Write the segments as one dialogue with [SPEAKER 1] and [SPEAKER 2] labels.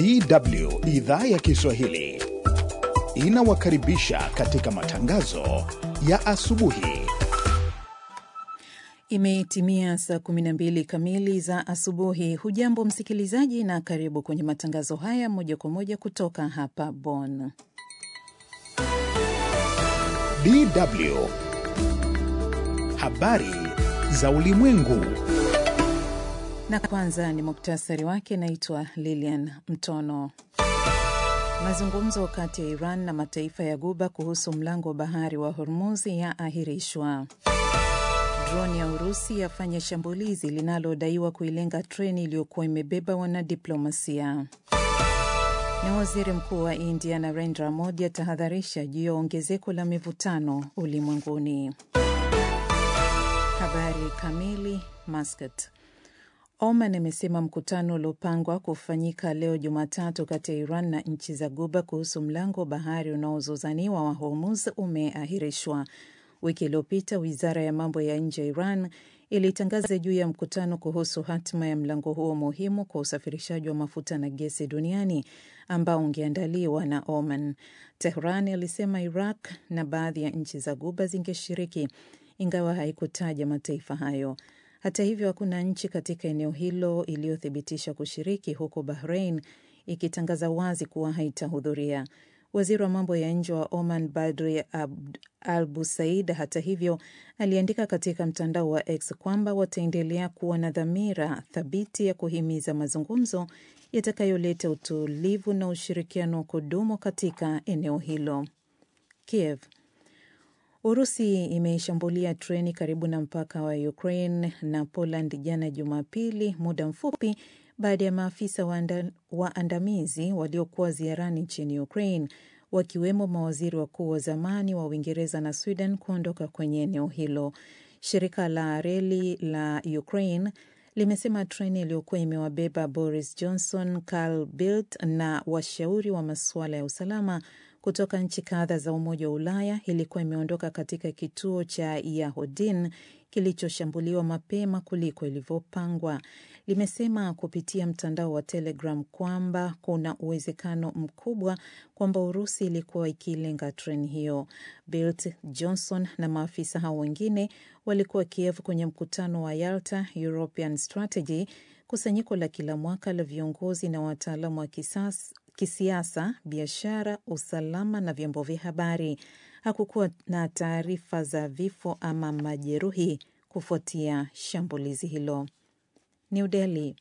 [SPEAKER 1] DW idhaa ya Kiswahili inawakaribisha katika matangazo ya asubuhi.
[SPEAKER 2] Imetimia saa 12 kamili za asubuhi. Hujambo msikilizaji, na karibu kwenye matangazo haya moja kwa moja kutoka hapa Bonn.
[SPEAKER 1] DW habari za ulimwengu.
[SPEAKER 2] Na kwanza ni muktasari wake. Naitwa Lilian Mtono. Mazungumzo kati ya Iran na mataifa ya Guba kuhusu mlango wa bahari wa Hormuz yaahirishwa. Droni ya Urusi yafanya shambulizi linalodaiwa kuilenga treni iliyokuwa imebeba wanadiplomasia. Na waziri mkuu wa India Narendra Modi atahadharisha juu ya ongezeko la mivutano ulimwenguni. Habari kamili. Muscat. Oman imesema mkutano uliopangwa kufanyika leo Jumatatu kati ya Iran na nchi za Guba kuhusu mlango wa bahari unaozozaniwa wa Hormuz umeahirishwa. Wiki iliyopita wizara ya mambo ya nje ya Iran ilitangaza juu ya mkutano kuhusu hatima ya mlango huo muhimu kwa usafirishaji wa mafuta na gesi duniani ambao ungeandaliwa na Oman. Tehran ilisema Iraq na baadhi ya nchi za Guba zingeshiriki, ingawa haikutaja mataifa hayo. Hata hivyo, hakuna nchi katika eneo hilo iliyothibitisha kushiriki, huku Bahrain ikitangaza wazi kuwa haitahudhuria. Waziri wa mambo ya nje wa Oman Badri Al Busaid, hata hivyo, aliandika katika mtandao wa X kwamba wataendelea kuwa na dhamira thabiti ya kuhimiza mazungumzo yatakayoleta utulivu na ushirikiano wa kudumu katika eneo hilo. Kiev. Urusi imeishambulia treni karibu na mpaka wa Ukraine na Poland jana Jumapili, muda mfupi baada ya maafisa waandamizi waliokuwa ziarani nchini Ukraine wakiwemo mawaziri wakuu wa zamani wa Uingereza na Sweden kuondoka kwenye eneo hilo. Shirika la reli la Ukraine limesema treni iliyokuwa imewabeba Boris Johnson, Carl Bildt na washauri wa masuala ya usalama kutoka nchi kadha za Umoja wa Ulaya ilikuwa imeondoka katika kituo cha Yahodin kilichoshambuliwa mapema kuliko ilivyopangwa. Limesema kupitia mtandao wa Telegram kwamba kuna uwezekano mkubwa kwamba Urusi ilikuwa ikilenga treni hiyo. Bildt, Johnson na maafisa hao wengine walikuwa Kiev kwenye mkutano wa Yalta European Strategy, kusanyiko la kila mwaka la viongozi na wataalamu wa kisasa kisiasa, biashara, usalama na vyombo vya habari. Hakukuwa na taarifa za vifo ama majeruhi kufuatia shambulizi hilo. New Delhi.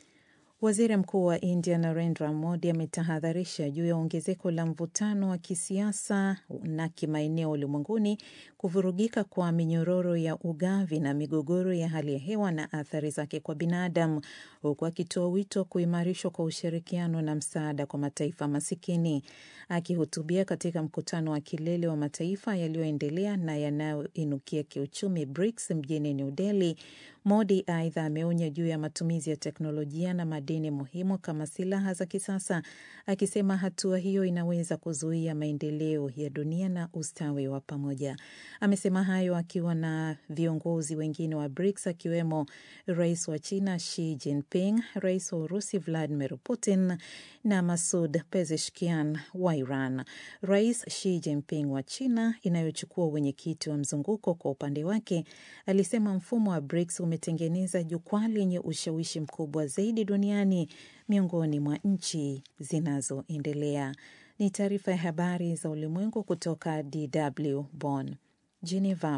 [SPEAKER 2] Waziri Mkuu wa India Narendra Modi ametahadharisha juu ya ongezeko la mvutano wa kisiasa na kimaeneo ulimwenguni, kuvurugika kwa minyororo ya ugavi na migogoro ya hali ya hewa na athari zake kwa binadamu, huku akitoa wito kuimarishwa kwa ushirikiano na msaada kwa mataifa masikini. Akihutubia katika mkutano wa kilele wa mataifa yaliyoendelea na yanayoinukia kiuchumi BRICS mjini New Delhi, Modi aidha ameonya juu ya matumizi ya teknolojia na madini muhimu kama silaha za kisasa, akisema hatua hiyo inaweza kuzuia maendeleo ya dunia na ustawi wa pamoja. Amesema hayo akiwa na viongozi wengine wa BRICS akiwemo rais wa China Xi Jinping, rais wa Urusi Vladimir Putin na Masud Pezeshkian wa Iran. Rais Xi Jinping wa China, inayochukua uwenyekiti wa mzunguko, kwa upande wake alisema mfumo wa BRICS umetengeneza jukwaa lenye ushawishi mkubwa zaidi duniani miongoni mwa nchi zinazoendelea. Ni taarifa ya habari za ulimwengu kutoka DW Bonn. Geneva.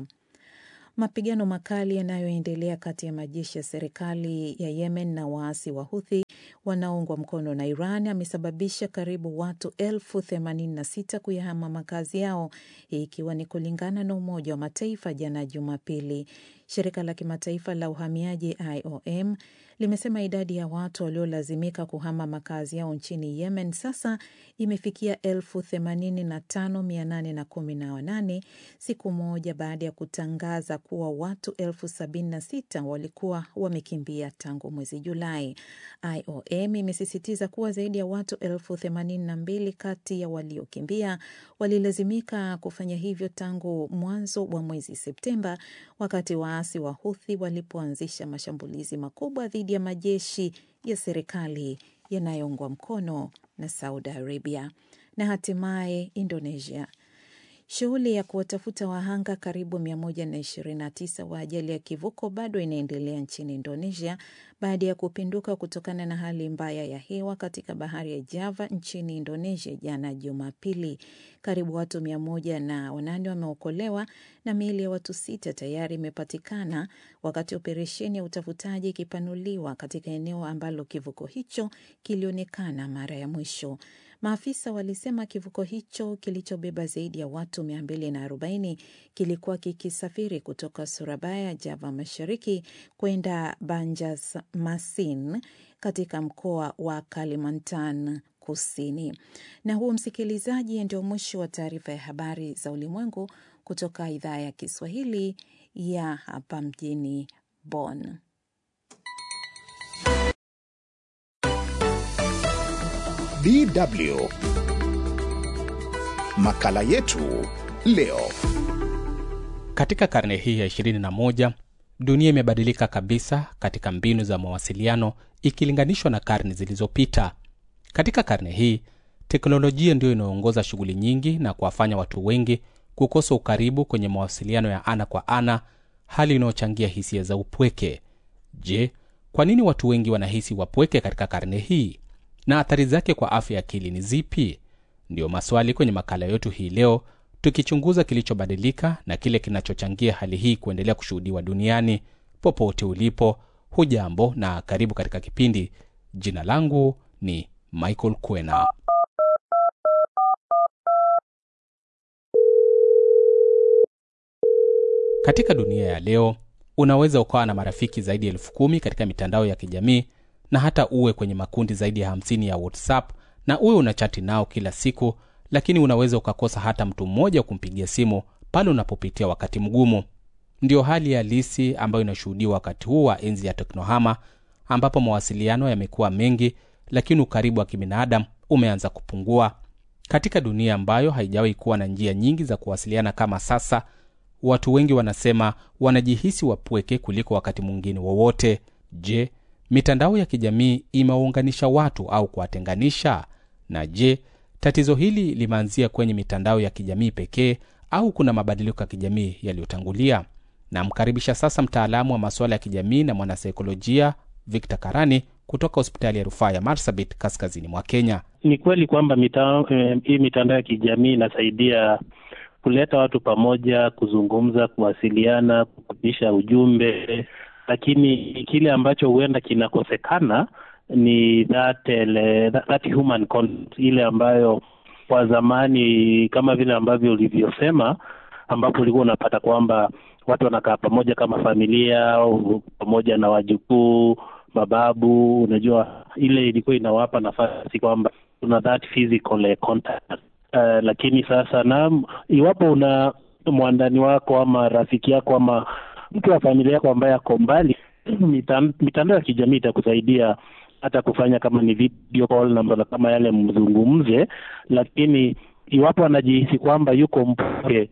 [SPEAKER 2] Mapigano makali yanayoendelea kati ya majeshi ya serikali ya Yemen na waasi wa Huthi wanaoungwa mkono na Iran amesababisha karibu watu elfu themanini na sita kuyahama makazi yao, hii ikiwa ni kulingana na Umoja wa Mataifa jana Jumapili. Shirika la kimataifa la uhamiaji IOM limesema idadi ya watu waliolazimika kuhama makazi yao nchini Yemen sasa imefikia elfu themanini na tano mia nane na kumi na wanane siku moja baada ya kutangaza kuwa watu elfu sabini na sita walikuwa wamekimbia tangu mwezi Julai. IOM imesisitiza kuwa zaidi ya watu elfu themanini na mbili kati ya waliokimbia walilazimika kufanya hivyo tangu mwanzo wa mwezi Septemba, wakati waasi wa Huthi walipoanzisha mashambulizi makubwa dhidi ya majeshi ya serikali yanayoungwa mkono na Saudi Arabia. Na hatimaye Indonesia. Shughuli ya kuwatafuta wahanga karibu 129 wa ajali ya kivuko bado inaendelea nchini Indonesia baada ya kupinduka kutokana na hali mbaya ya hewa katika bahari ya Java nchini Indonesia jana Jumapili. Karibu watu mia moja na wanane wameokolewa na miili ya watu sita tayari imepatikana wakati operesheni ya utafutaji ikipanuliwa katika eneo ambalo kivuko hicho kilionekana mara ya mwisho. Maafisa walisema kivuko hicho kilichobeba zaidi ya watu 240 kilikuwa kikisafiri kutoka Surabaya, Java Mashariki kwenda Banjarmasin katika mkoa wa Kalimantan Kusini. Na huu, msikilizaji, ndio mwisho wa taarifa ya habari za ulimwengu kutoka idhaa ya Kiswahili ya hapa mjini Bonn.
[SPEAKER 1] DW makala yetu leo.
[SPEAKER 3] Katika karne hii ya 21 dunia imebadilika kabisa katika mbinu za mawasiliano ikilinganishwa na karne zilizopita. Katika karne hii teknolojia ndiyo inayoongoza shughuli nyingi na kuwafanya watu wengi kukosa ukaribu kwenye mawasiliano ya ana kwa ana, hali inayochangia hisia za upweke. Je, kwa nini watu wengi wanahisi wapweke katika karne hii na athari zake kwa afya ya akili ni zipi? Ndiyo maswali kwenye makala yetu hii leo, tukichunguza kilichobadilika na kile kinachochangia hali hii kuendelea kushuhudiwa duniani. Popote ulipo, hujambo na karibu katika kipindi. Jina langu ni Michael Kwena. Katika dunia ya leo, unaweza ukawa na marafiki zaidi ya elfu kumi katika mitandao ya kijamii na hata uwe kwenye makundi zaidi ya hamsini ya WhatsApp na uwe unachati nao kila siku, lakini unaweza ukakosa hata mtu mmoja wa kumpigia simu pale unapopitia wakati mgumu. Ndiyo hali halisi ambayo inashuhudiwa wakati huu wa enzi ya teknohama, ambapo mawasiliano yamekuwa mengi, lakini ukaribu wa kibinadamu umeanza kupungua. Katika dunia ambayo haijawahi kuwa na njia nyingi za kuwasiliana kama sasa, watu wengi wanasema wanajihisi wapweke kuliko wakati mwingine wowote. Je, mitandao ya kijamii imewaunganisha watu au kuwatenganisha? Na je, tatizo hili limeanzia kwenye mitandao ya kijamii pekee au kuna mabadiliko ya kijamii yaliyotangulia? Namkaribisha sasa mtaalamu wa masuala ya kijamii na mwanasaikolojia Victor Karani kutoka hospitali ya rufaa ya Marsabit kaskazini mwa Kenya.
[SPEAKER 4] Ni kweli kwamba mita, eh, hii mitandao ya kijamii inasaidia kuleta watu pamoja, kuzungumza, kuwasiliana, kupitisha ujumbe lakini kile ambacho huenda kinakosekana ni that, ele, that, that human contact, ile ambayo kwa zamani kama vile ambavyo ulivyosema, ambapo ulikuwa unapata kwamba watu wanakaa pamoja kama familia pamoja na wajukuu, mababu. Unajua, ile ilikuwa inawapa nafasi kwamba kuna that physical contact. Uh, lakini sasa na iwapo una mwandani wako ama rafiki yako ama mtu wa familia yako ambaye ako mbali, mitandao ya kijamii itakusaidia hata kufanya kama ni video call na kama yale mzungumze, lakini iwapo anajihisi kwamba yuko mpweke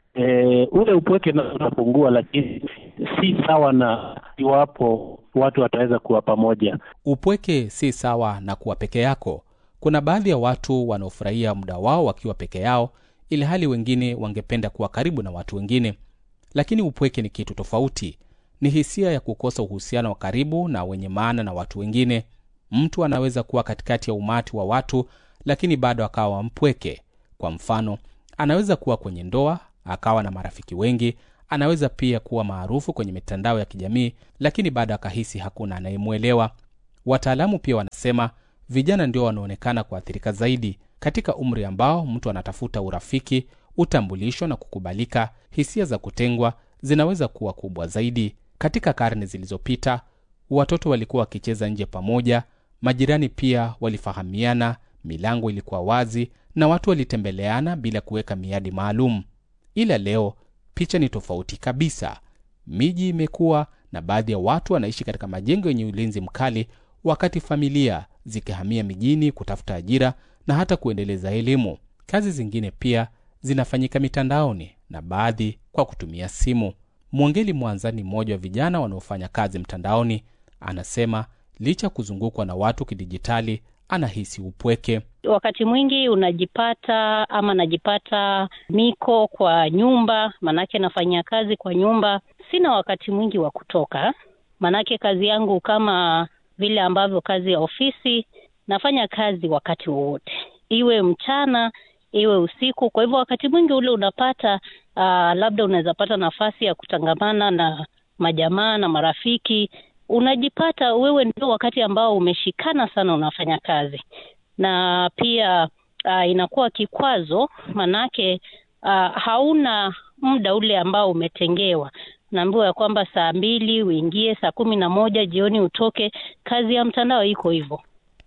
[SPEAKER 4] e, ule upweke na unapungua, lakini si sawa na iwapo watu wataweza kuwa pamoja.
[SPEAKER 3] Upweke si sawa na kuwa peke yako. Kuna baadhi ya watu wanaofurahia muda wao wakiwa peke yao, ili hali wengine wangependa kuwa karibu na watu wengine lakini upweke ni kitu tofauti. Ni hisia ya kukosa uhusiano wa karibu na wenye maana na watu wengine. Mtu anaweza kuwa katikati ya umati wa watu, lakini bado akawa mpweke. Kwa mfano, anaweza kuwa kwenye ndoa akawa na marafiki wengi. Anaweza pia kuwa maarufu kwenye mitandao ya kijamii, lakini bado akahisi hakuna anayemwelewa. Wataalamu pia wanasema vijana ndio wanaonekana kuathirika zaidi katika umri ambao mtu anatafuta urafiki utambulisho na kukubalika. Hisia za kutengwa zinaweza kuwa kubwa zaidi. Katika karne zilizopita, watoto walikuwa wakicheza nje pamoja, majirani pia walifahamiana, milango ilikuwa wazi na watu walitembeleana bila kuweka miadi maalum. Ila leo picha ni tofauti kabisa. Miji imekuwa na baadhi ya watu wanaishi katika majengo yenye ulinzi mkali, wakati familia zikihamia mijini kutafuta ajira na hata kuendeleza elimu. Kazi zingine pia zinafanyika mitandaoni na baadhi kwa kutumia simu. Mwongeli Mwanza ni mmoja wa vijana wanaofanya kazi mtandaoni. Anasema licha ya kuzungukwa na watu kidijitali, anahisi upweke.
[SPEAKER 5] Wakati mwingi unajipata ama najipata niko kwa nyumba, manake nafanyia kazi kwa nyumba. Sina wakati mwingi wa kutoka, manake kazi yangu kama vile ambavyo kazi ya ofisi, nafanya kazi wakati wowote, iwe mchana iwe usiku. Kwa hivyo wakati mwingi ule unapata uh, labda unaweza pata nafasi ya kutangamana na majamaa na marafiki, unajipata wewe ndio wakati ambao umeshikana sana unafanya kazi, na pia uh, inakuwa kikwazo, manake uh, hauna muda ule ambao umetengewa. Naambiwa ya kwamba saa mbili uingie, saa kumi na moja jioni utoke. Kazi ya mtandao iko hivyo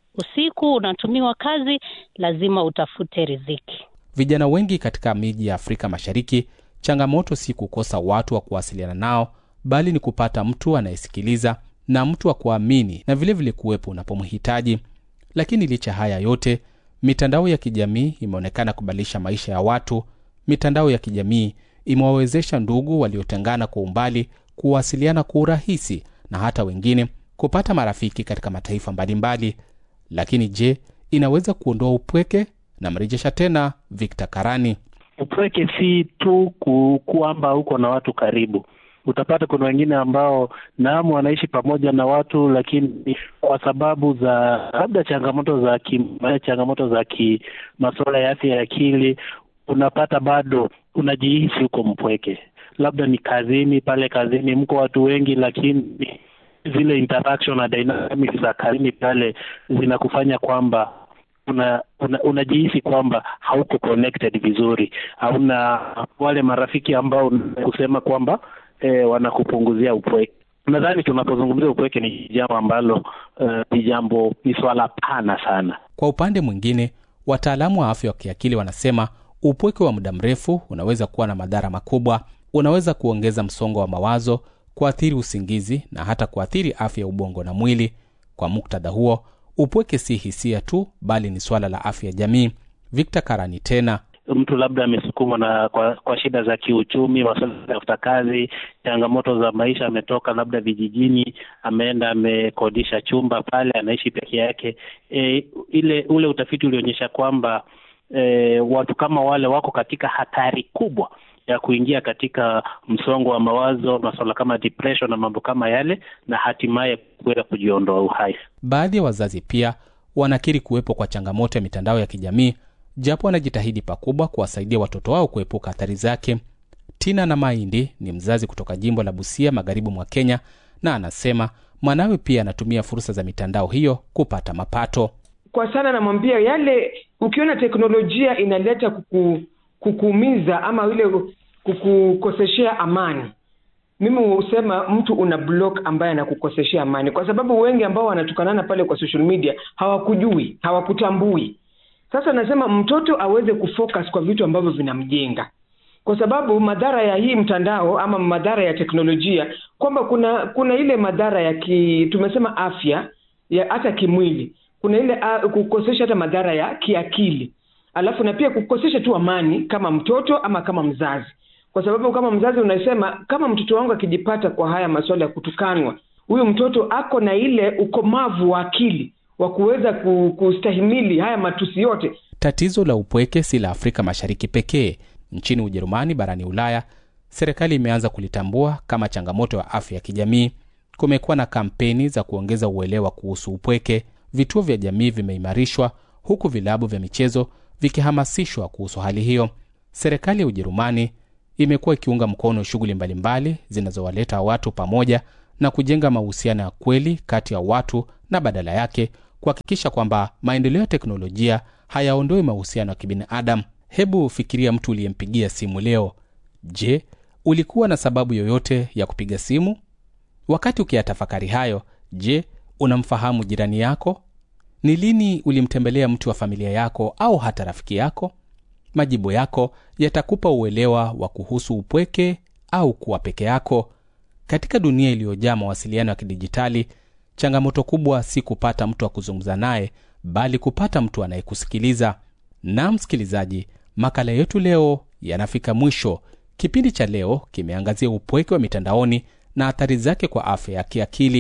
[SPEAKER 5] usiku unatumiwa kazi, lazima utafute riziki.
[SPEAKER 3] Vijana wengi katika miji ya Afrika Mashariki, changamoto si kukosa watu wa kuwasiliana nao, bali ni kupata mtu anayesikiliza na mtu wa kuamini na vilevile kuwepo unapomhitaji. Lakini licha haya yote, mitandao ya kijamii imeonekana kubadilisha maisha ya watu. Mitandao ya kijamii imewawezesha ndugu waliotengana kwa umbali kuwasiliana kwa urahisi na hata wengine kupata marafiki katika mataifa mbalimbali. Lakini je, inaweza kuondoa upweke? Namrejesha tena Victor Karani.
[SPEAKER 4] Upweke si tu ku, kwamba uko na watu karibu. Utapata kuna wengine ambao naam, wanaishi pamoja na watu, lakini kwa sababu za labda changamoto za ki, changamoto za ki masuala ya afya ya akili, unapata bado unajihisi uko mpweke. Labda ni kazini, pale kazini mko watu wengi, lakini zile interaction na dynamics za kazini pale zinakufanya kwamba una, una, unajihisi kwamba hauko connected vizuri, hauna wale marafiki ambao kusema kwamba eh, wanakupunguzia upweke. Nadhani tunapozungumzia upweke ni jambo ambalo ni uh, jambo ni swala pana sana.
[SPEAKER 3] Kwa upande mwingine, wataalamu wa afya wa kiakili wanasema upweke wa muda mrefu unaweza kuwa na madhara makubwa. Unaweza kuongeza msongo wa mawazo, kuathiri usingizi na hata kuathiri afya ya ubongo na mwili. Kwa muktadha huo, upweke si hisia tu, bali ni swala la afya ya jamii. Victor Karani tena
[SPEAKER 4] mtu labda amesukumwa na kwa, kwa shida za kiuchumi, masuala ya kutafuta kazi, changamoto za maisha, ametoka labda vijijini, ameenda amekodisha chumba pale, anaishi peke yake. E, ile ule utafiti ulionyesha kwamba e, watu kama wale wako katika hatari kubwa ya kuingia katika msongo wa mawazo, masuala kama depression na mambo kama yale, na hatimaye kuweza kujiondoa uhai.
[SPEAKER 3] Baadhi ya wazazi pia wanakiri kuwepo kwa changamoto ya mitandao ya kijamii japo wanajitahidi pakubwa kuwasaidia watoto wao kuepuka athari zake. Tina na Maindi ni mzazi kutoka jimbo la Busia, magharibi mwa Kenya, na anasema mwanawe pia anatumia fursa za mitandao hiyo kupata mapato.
[SPEAKER 6] Kwa sana namwambia yale, ukiona teknolojia inaleta kuku, kukuumiza ama ile kukukoseshea amani, mimi husema mtu una block ambaye anakukoseshea amani, kwa sababu wengi ambao wanatukanana pale kwa social media hawakujui, hawakutambui sasa nasema mtoto aweze kufocus kwa vitu ambavyo vinamjenga, kwa sababu madhara ya hii mtandao ama madhara ya teknolojia, kwamba kuna kuna ile madhara ya ki, tumesema afya ya hata kimwili, kuna ile uh, kukosesha hata madhara ya kiakili, alafu na pia kukosesha tu amani kama mtoto ama kama mzazi, kwa sababu kama mzazi unasema kama mtoto wangu akijipata kwa haya masuala ya kutukanwa, huyu mtoto ako na ile ukomavu wa akili wa kuweza kustahimili haya matusi yote.
[SPEAKER 3] Tatizo la upweke si la Afrika Mashariki pekee. Nchini Ujerumani, barani Ulaya, serikali imeanza kulitambua kama changamoto ya afya ya kijamii. Kumekuwa na kampeni za kuongeza uelewa kuhusu upweke. Vituo vya jamii vimeimarishwa, huku vilabu vya michezo vikihamasishwa kuhusu hali hiyo. Serikali ya Ujerumani imekuwa ikiunga mkono shughuli mbalimbali zinazowaleta watu pamoja na kujenga mahusiano ya kweli kati ya watu na badala yake kuhakikisha kwamba maendeleo ya teknolojia hayaondoi mahusiano ya kibinadamu. Hebu fikiria mtu uliyempigia simu leo. Je, ulikuwa na sababu yoyote ya kupiga simu? Wakati ukiyatafakari hayo, je, unamfahamu jirani yako? Ni lini ulimtembelea mtu wa familia yako au hata rafiki yako? Majibu yako yatakupa uelewa wa kuhusu upweke au kuwa peke yako. Katika dunia iliyojaa mawasiliano ya kidijitali, changamoto kubwa si kupata mtu wa kuzungumza naye, bali kupata mtu anayekusikiliza. Na msikilizaji, makala yetu leo yanafika mwisho. Kipindi cha leo kimeangazia upweke wa mitandaoni na athari zake kwa afya ya kiakili.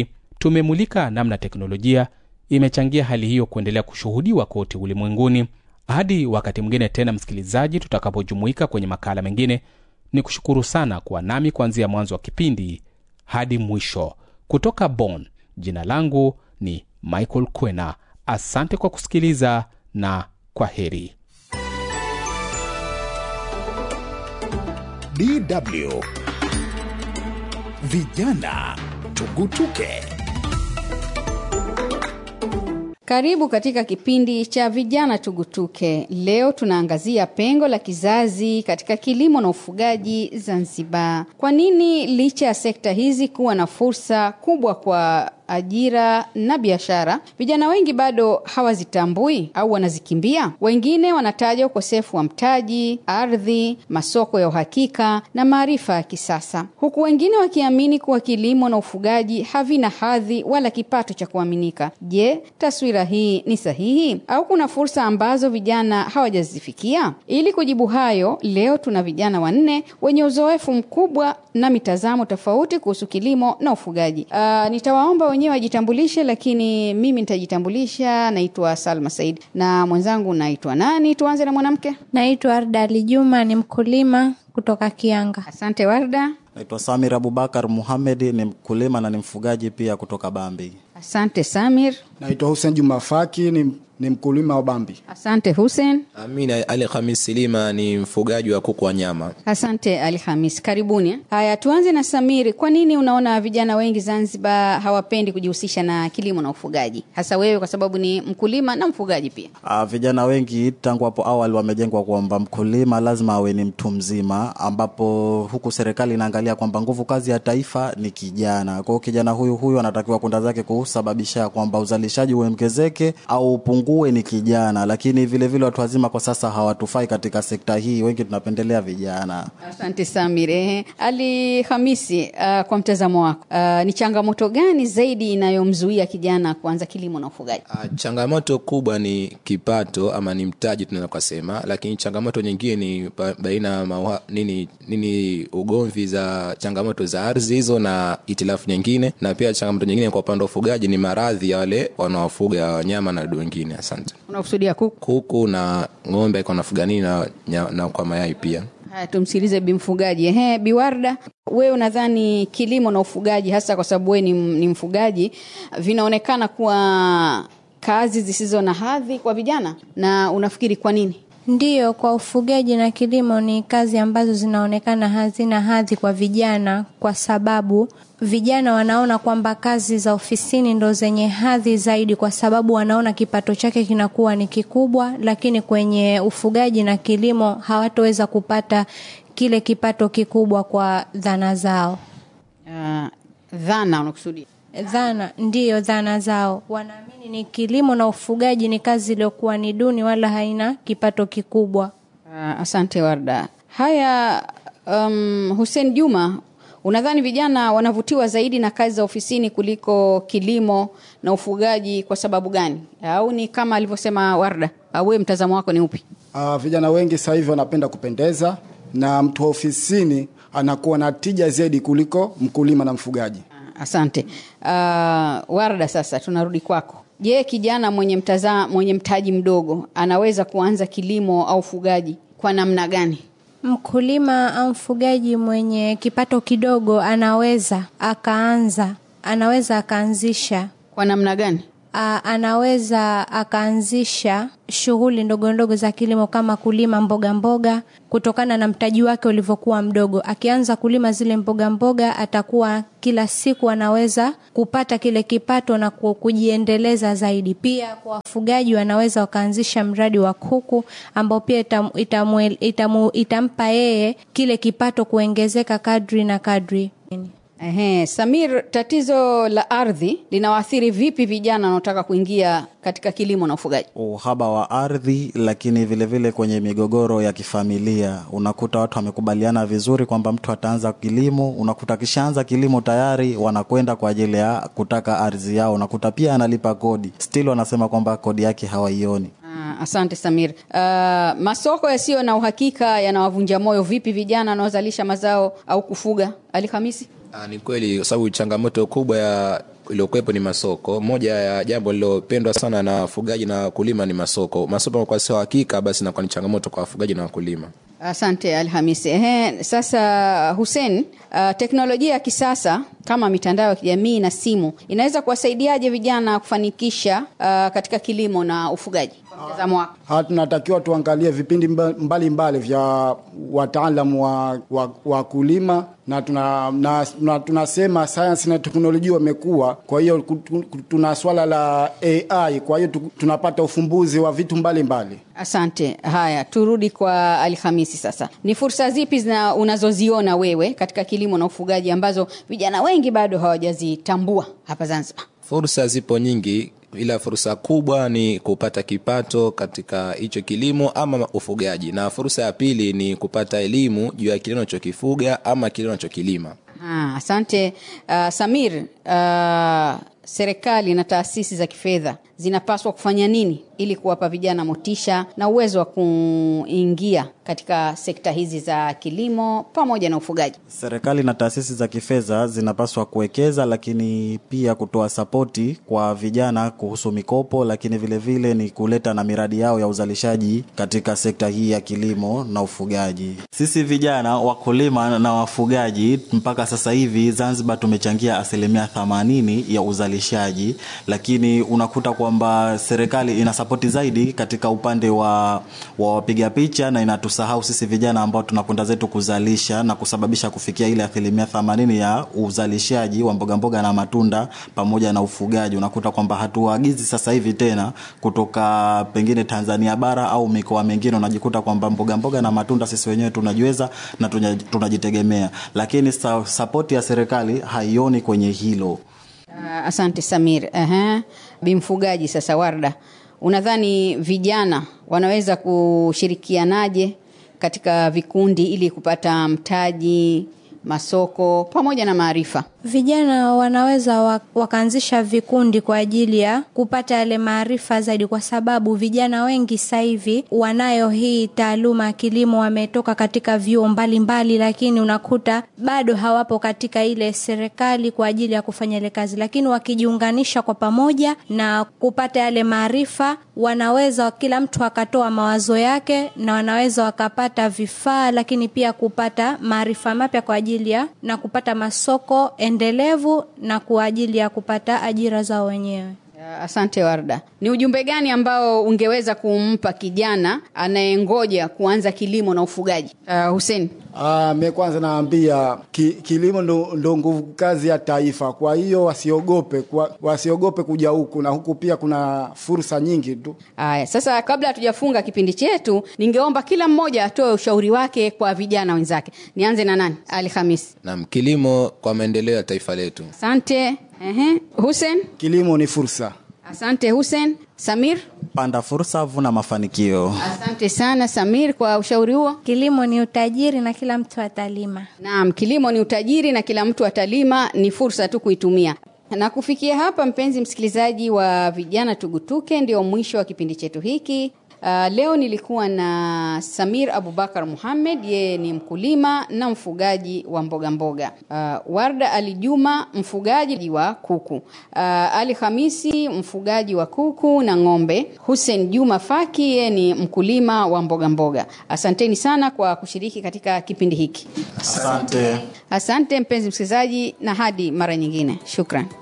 [SPEAKER 3] tumemulika namna teknolojia imechangia hali hiyo kuendelea kushuhudiwa kote ulimwenguni. Hadi wakati mwingine tena, msikilizaji, tutakapojumuika kwenye makala mengine, ni kushukuru sana kuwa nami kuanzia mwanzo wa kipindi hadi mwisho. Kutoka Bonn, jina langu ni Michael Kwena. Asante kwa kusikiliza na kwa heri.
[SPEAKER 1] DW Vijana Tugutuke.
[SPEAKER 7] Karibu katika kipindi cha vijana tugutuke. Leo tunaangazia pengo la kizazi katika kilimo na ufugaji Zanzibar. Kwa nini licha ya sekta hizi kuwa na fursa kubwa kwa ajira na biashara, vijana wengi bado hawazitambui au wanazikimbia? Wengine wanataja ukosefu wa mtaji, ardhi, masoko ya uhakika na maarifa ya kisasa, huku wengine wakiamini kuwa kilimo na ufugaji havina hadhi wala kipato cha kuaminika. Je, taswira hii ni sahihi au kuna fursa ambazo vijana hawajazifikia? Ili kujibu hayo, leo tuna vijana wanne wenye uzoefu mkubwa na mitazamo tofauti kuhusu kilimo na ufugaji. Uh, nitawaomba wenyewe wajitambulishe, lakini mimi nitajitambulisha. Naitwa Salma Said na mwenzangu naitwa nani? Tuanze na mwanamke.
[SPEAKER 8] Naitwa Arda Ali Juma, ni mkulima kutoka Kianga.
[SPEAKER 7] Asante Warda.
[SPEAKER 9] Naitwa Samir Abubakar Muhamed, ni mkulima na ni mfugaji pia kutoka Bambi.
[SPEAKER 7] Asante Samir.
[SPEAKER 10] Naitwa Hussein Juma Faki, ni, ni mkulima wa Bambi.
[SPEAKER 7] Asante Hussein.
[SPEAKER 11] Amina Ali Khamis Silima ni mfugaji wa kuku wa nyama.
[SPEAKER 7] Asante Ali Hamis, karibuni. Haya, tuanze na Samiri. Kwa nini unaona vijana wengi Zanzibar hawapendi kujihusisha na kilimo na ufugaji, hasa wewe kwa sababu ni mkulima na mfugaji pia?
[SPEAKER 9] Uh, vijana wengi tangu hapo awali wamejengwa kwamba mkulima lazima awe ni mtu mzima, ambapo huku serikali inaangalia kwamba nguvu kazi ya taifa ni kijana. Kwa hiyo kijana huyu huyu anatakiwa kwenda zake kusababisha kwamba uzalishaji uongezeke au upungue ni kijana, lakini vile vile watu wazima kwa sasa hawatufai katika sekta hii, wengi tunapendelea vijana.
[SPEAKER 7] Asante Samir. Ehe, Ali Hamisi, uh, kwa mtazamo wako uh, ni changamoto gani zaidi inayomzuia kijana kuanza kilimo na ufugaji?
[SPEAKER 11] Uh, changamoto kubwa ni kipato ama ni mtaji tunaweza kusema, lakini changamoto nyingine ni ba- baina ya mawa- nini nini ugomvi za changamoto za ardhi hizo na itilafu nyingine, na pia changamoto nyingine kwa upande wa ufugaji ni maradhi ya wale wanaofuga wanyama na wadudu wengine. Asante.
[SPEAKER 7] Unakusudia kuku?
[SPEAKER 11] Kuku na ng'ombe kwa nafuga nini na, nya- na kwa mayai pia.
[SPEAKER 7] Haya, tumsikilize bi mfugaji. Ehe, Biwarda, wewe unadhani kilimo na ufugaji, hasa kwa sababu wewe ni, ni mfugaji, vinaonekana kuwa kazi zisizo na hadhi kwa vijana, na unafikiri kwa nini?
[SPEAKER 8] Ndiyo, kwa ufugaji na kilimo ni kazi ambazo zinaonekana hazina hadhi kwa vijana, kwa sababu vijana wanaona kwamba kazi za ofisini ndo zenye hadhi zaidi, kwa sababu wanaona kipato chake kinakuwa ni kikubwa, lakini kwenye ufugaji na kilimo hawatoweza kupata kile kipato kikubwa kwa dhana zao.
[SPEAKER 7] Uh, dhana unakusudia?
[SPEAKER 8] Dhana ndiyo, dhana zao wanaamini ni kilimo na ufugaji ni kazi iliyokuwa ni duni, wala haina kipato kikubwa.
[SPEAKER 7] Uh, asante Warda. Haya, um, Hussein Juma, unadhani vijana wanavutiwa zaidi na kazi za ofisini kuliko kilimo na ufugaji kwa sababu gani? Au ni kama alivyosema Warda? Au wewe mtazamo wako ni upi?
[SPEAKER 10] Uh, vijana wengi sasa hivi wanapenda kupendeza na mtu wa ofisini anakuwa na tija zaidi kuliko mkulima na mfugaji.
[SPEAKER 7] Asante. Uh, Warda, sasa tunarudi kwako. Je, kijana mwenye mtaza, mwenye mtaji mdogo anaweza kuanza kilimo au ufugaji kwa namna gani?
[SPEAKER 8] Mkulima au mfugaji mwenye kipato kidogo anaweza akaanza, anaweza akaanzisha
[SPEAKER 7] Kwa namna gani?
[SPEAKER 8] A, anaweza akaanzisha shughuli ndogo ndogo za kilimo kama kulima mboga mboga, kutokana na mtaji wake ulivyokuwa mdogo. Akianza kulima zile mboga mboga, atakuwa kila siku anaweza kupata kile kipato na ku- kujiendeleza zaidi. Pia kwa wafugaji, wanaweza wakaanzisha mradi wa kuku ambao pia itam, itamwe- itamu, itampa yeye kile kipato kuongezeka kadri na kadri.
[SPEAKER 7] Ehe, Samir, tatizo la ardhi linawaathiri vipi vijana wanaotaka kuingia katika kilimo na ufugaji?
[SPEAKER 9] uhaba wa ardhi, lakini vile vile kwenye migogoro ya kifamilia unakuta watu wamekubaliana vizuri kwamba mtu ataanza kilimo, unakuta akishaanza kilimo tayari wanakwenda kwa ajili ya kutaka ardhi yao, unakuta pia analipa kodi, still wanasema kwamba kodi yake hawaioni.
[SPEAKER 7] Ah, asante Samir. Uh, masoko yasiyo na uhakika yanawavunja moyo vipi vijana wanaozalisha mazao au kufuga? Ali Hamisi?
[SPEAKER 11] Ah, ni kweli kwa sababu changamoto kubwa ya iliyokuwepo ni masoko. Moja ya jambo lilopendwa sana na wafugaji na wakulima ni masoko. Masoko kwa sio hakika, basi inakuwa ni changamoto kwa wafugaji na wakulima.
[SPEAKER 7] Asante Alhamisi. Ehe, sasa Hussein, uh, teknolojia ya kisasa kama mitandao ya kijamii na simu inaweza kuwasaidiaje vijana kufanikisha uh, katika kilimo na ufugaji kwa mtazamo wako?
[SPEAKER 10] Ha, tunatakiwa tuangalie vipindi mba- mbalimbali vya wataalamu wa, wa, wa kulima na tuna, na, na tunasema sayansi na teknolojia wamekuwa, kwa hiyo ku- tu- tuna swala la AI, kwa hiyo tu- tunapata ufumbuzi wa vitu mbalimbali mbali.
[SPEAKER 7] Asante. Haya, turudi kwa Alhamisi sasa. Ni fursa zipi zina unazoziona wewe katika kilimo na ufugaji ambazo vijana wengi bado hawajazitambua hapa Zanzibar?
[SPEAKER 11] Fursa zipo nyingi, ila fursa kubwa ni kupata kipato katika hicho kilimo ama ufugaji, na fursa ya pili ni kupata elimu juu ya kile unachokifuga ama kile unachokilima.
[SPEAKER 7] Ah, asante uh, Samir. Uh, serikali na taasisi za kifedha zinapaswa kufanya nini ili kuwapa vijana motisha na uwezo wa kuingia katika sekta hizi za kilimo pamoja na ufugaji?
[SPEAKER 9] Serikali na taasisi za kifedha zinapaswa kuwekeza, lakini pia kutoa sapoti kwa vijana kuhusu mikopo, lakini vile vile ni kuleta na miradi yao ya uzalishaji katika sekta hii ya kilimo na ufugaji. Sisi vijana wakulima na wafugaji mpaka sasa hivi Zanzibar tumechangia asilimia themanini ya uzalishaji, lakini unakuta kwamba serikali ina sapoti zaidi katika upande wa, wa wapiga picha na inatusahau sisi vijana ambao tunakwenda zetu kuzalisha na kusababisha kufikia ile asilimia themanini ya uzalishaji wa mboga mboga na matunda pamoja na ufugaji. Unakuta kwamba hatuagizi sasa hivi tena kutoka pengine Tanzania bara au mikoa mingine, unajikuta kwamba mboga mboga na matunda sisi wenyewe tunajiweza na tunya- tunajitegemea, lakini sa, sapoti ya serikali haioni kwenye hilo.
[SPEAKER 7] Uh, asante Samir. Aha. Bimfugaji sasa, Warda, unadhani vijana wanaweza kushirikianaje katika vikundi ili kupata mtaji, masoko pamoja na maarifa?
[SPEAKER 8] Vijana wanaweza wa- wakaanzisha vikundi kwa ajili ya kupata yale maarifa zaidi, kwa sababu vijana wengi sasa hivi wanayo hii taaluma ya kilimo, wametoka katika vyuo mbalimbali, lakini unakuta bado hawapo katika ile serikali kwa ajili ya kufanya ile kazi, lakini wakijiunganisha kwa pamoja na kupata yale maarifa, wanaweza kila mtu akatoa mawazo yake na wanaweza wakapata vifaa, lakini pia kupata maarifa mapya kwa ajili ya na kupata masoko endelevu na kwa ajili ya kupata ajira zao wenyewe.
[SPEAKER 7] Uh, Asante Warda. Ni ujumbe gani ambao ungeweza kumpa kijana anayengoja kuanza kilimo na ufugaji? Uh, Hussein.
[SPEAKER 10] Ah, me kwanza naambia ki, kilimo ndo, ndo nguvu kazi ya taifa. Kwa hiyo wasiogope, kwa, wasiogope kuja huku, na huku pia kuna fursa nyingi tu.
[SPEAKER 7] Aya, sasa kabla hatujafunga kipindi chetu, ningeomba kila mmoja atoe ushauri wake kwa vijana wenzake. Nianze na nani? Ali Hamis.
[SPEAKER 11] Naam, kilimo kwa maendeleo ya taifa letu.
[SPEAKER 7] Asante. Ehe. Hussein.
[SPEAKER 10] Kilimo ni fursa.
[SPEAKER 7] Asante Hussein. Samir.
[SPEAKER 9] Panda fursa, vuna mafanikio.
[SPEAKER 7] Asante sana Samir kwa ushauri huo.
[SPEAKER 8] Kilimo ni utajiri na kila mtu atalima.
[SPEAKER 7] Naam, kilimo ni utajiri na kila mtu atalima, ni fursa tu kuitumia. Na kufikia hapa, mpenzi msikilizaji wa Vijana Tugutuke, ndio mwisho wa kipindi chetu hiki. Uh, leo nilikuwa na Samir Abubakar Muhammad, yeye ni mkulima na mfugaji wa mboga mboga. Uh, Warda Ali Juma, mfugaji wa kuku. Uh, Ali Hamisi, mfugaji wa kuku na ng'ombe. Hussein Juma Faki, yeye ni mkulima wa mboga mboga. Asanteni sana kwa kushiriki katika kipindi hiki.
[SPEAKER 9] Asante.
[SPEAKER 7] Asante mpenzi msikilizaji, na hadi mara nyingine, shukran.